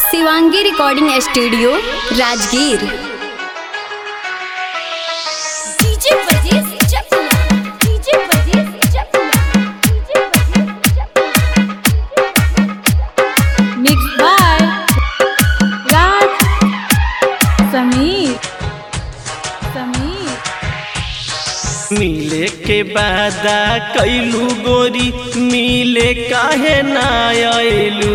Shivangi recording studio Rajgir DJ बजीज चपला DJ बजीज चपला डीजे बजीज चपला मिक्स बाय राज समीर समीर मिले के वादा कैलू गोरी मिले काहे ना आयलू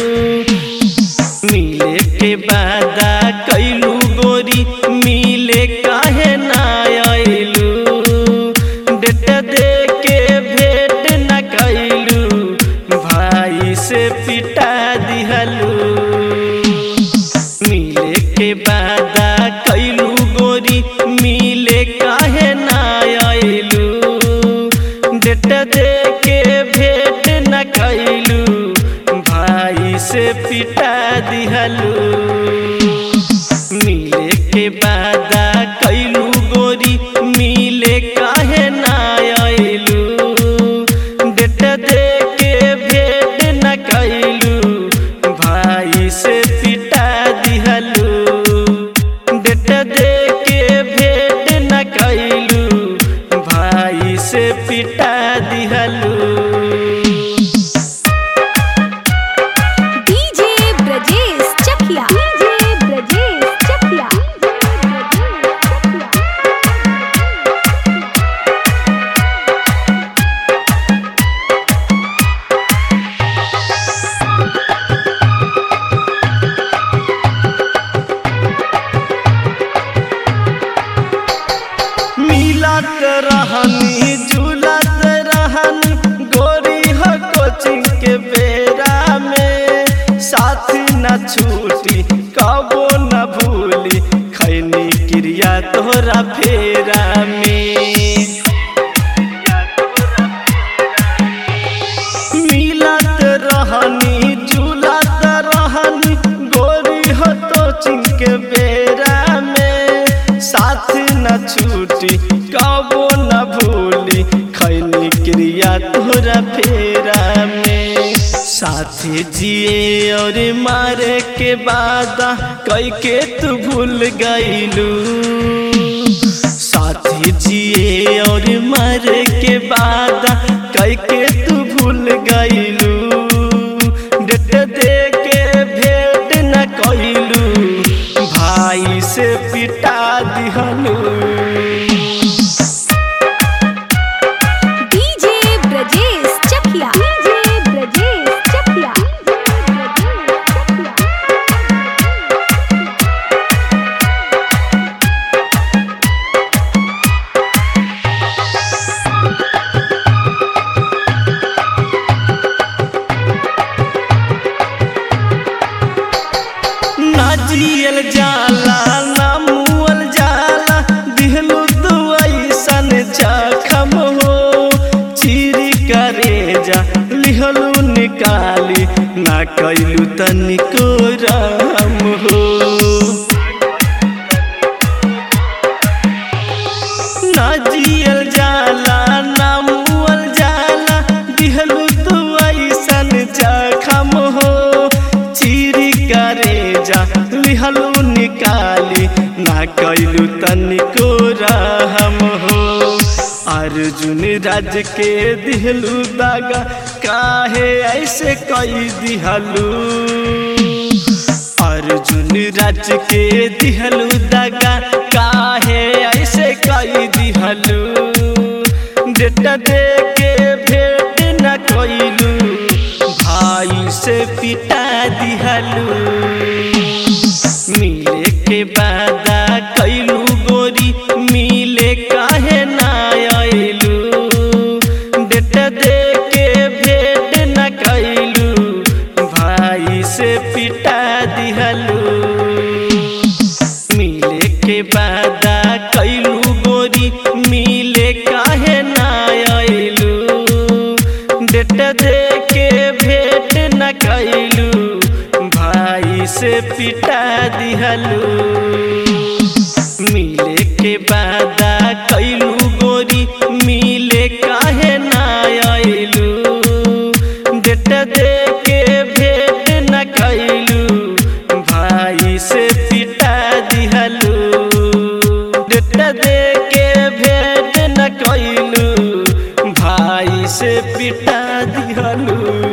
मिले के वादा कैलू गोरी मिले काहे ना आयलू डेट दे के भेंट न कैलू भाई से पिटा दिहलू मिले के वादा कैलू गोरी मिले काहे ना आयलू डेट दे के भेंट न कैलू भाई से पिटा दिहलू मिले के वादा कैलू गोरी मिले काहे ना आयलू डेट दे के भेंट न कैलू भाई से पिटा दिहलू डेट दे के भेंट न कैलू भाई से पिटा दिहलू डीजे ब्रजेश चकिया डीजे ब्रजेश चकिया मिलत रहनी झूलत रहनी गोरी हो कोचिंग के बेरा में साथी न छूटी कबो न भूली खैनी क्रिया तोरा फेरा में मिलत रहनी झूलत रहनी गोरी हो तो चिंके बेरा में साथ न छूटी कबो न भूली खैनी क्रिया तोरा फेरा में साथी जिए और मारे के वादा कई के तू भूल गईलू साथी जिए और मर के बाद कई के तू भूल गईलू डेट दे के भेंट न कैलू भाई से पिटा दिहलू डीजे ब्रजेश चकिया डीजे ब्रजेश चकिया ना जियल जाला ना मुअल जाला दिहलू तू ऐसन जखम हो चीरी करे जा लिहलू निकाली ना कैलू तनिको राम हो ना जियल जाला ना मुअल जाला दिहलू तू ऐसन जखम हो चीरी करे जा लिहलू निकाली ना कैलू तनिको रहम हो अर्जुन राज के दिहलू दागा काहे ऐसे कई दिहलू अर्जुन राज के दिहलू दगा काहे ऐसे कई दिहलू डेट दे के भेंट न कैलू भाई से पिटा दिहलू मिले के वादा कैलू गोरी मिले काहे ना आयलू डेट दे के भेंट न कैलू भाई से पिटा दिहलू मिले के वादा कैलू गोरी मिले काहे ना आयलू डेट दे के भेंट न कैलू भाई से पिटा दिहलू मिले के वादा कैलू गोरी मिले काहे ना आयलू डेट दे के भेंट न कैलू से पिटा दिहलू